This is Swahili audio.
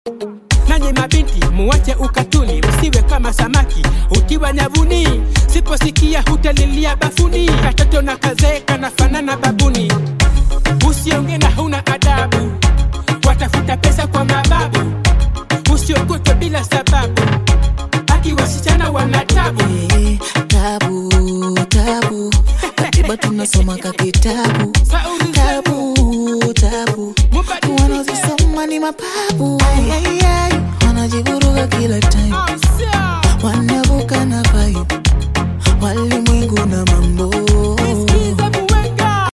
Nanyi mabinti muwache ukatuni, usiwe kama samaki utiwa nyavuni. Siposikia hutalilia bafuni, katoto na kazee kanafanana babuni. Usiongee na huna adabu, watafuta pesa kwa mababu. Usiokotwe bila sababu, hadi wasichana wana tabu. Eh, tabu tabu katiba tunasoma ka kitabu Sauri tabu tabu Mubadilishe. wanazisoma ni mapabu Ay, ay, ay. wanajivuruga kila time Oh, sir. wanavuka na vibe walimwengu na